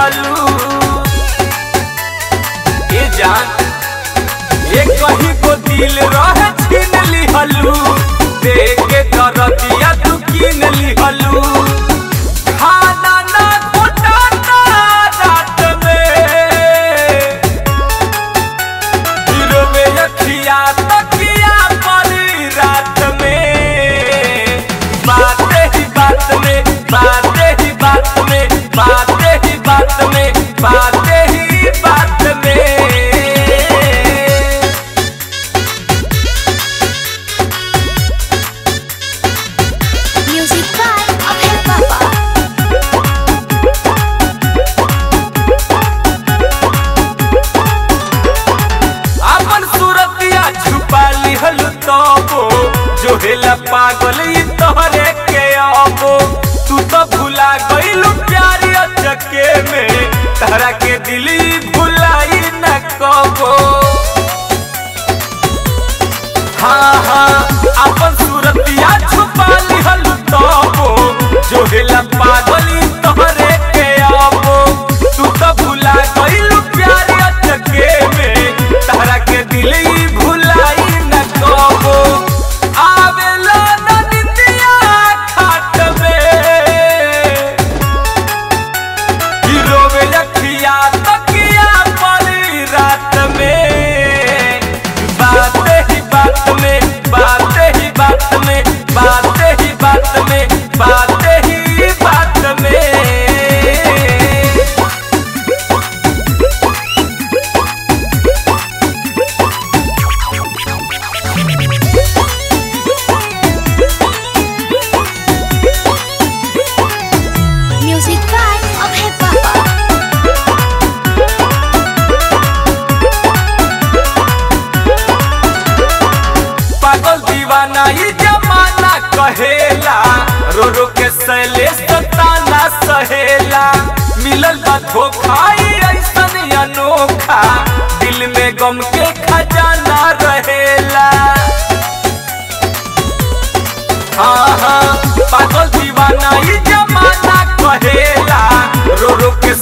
लिहलू ए जान ये कहीं को दिल रह छीन लिहलू देख के दरदिया तू कीन लिहलू खाना ना घोटाता रात में हीरो में अखिया तकिया परी रात में बातें ही बात में बातें ही बात में बातें ही बात में बातें ही बात में Music by Abhay Baba. अपन सूरतिया छुपा लिहल तबो जो हेला पागल ई तोहरे के अबो तू तो भुला गइलू प्यारी अचके में तहरा के दिली भुलाई न कबो हाँ हाँ अपन सूरतिया छुपा लिहल तबो जो हेला पागल ई तोहरे के अबो तू तो भुला गइलू प्यारी अचके में तहरा के दिल ही भुलाई न कबो आवेला न निंदिया खाट में हीरो में अखिया तकिया परी रात में बातें ही बात में बातें ही बात में बातें ही बात में बातें ही बात में Music by Abhay Baba. पागल दीवाना ये जमाना कहेला रो रो के सैले सताना सहेला मिलल बा धोखा ई ऐसन अनोखा दिल में गम के खजाना रहेला हाँ हाँ पागल दीवाना ये जमाना कहेला रो रो के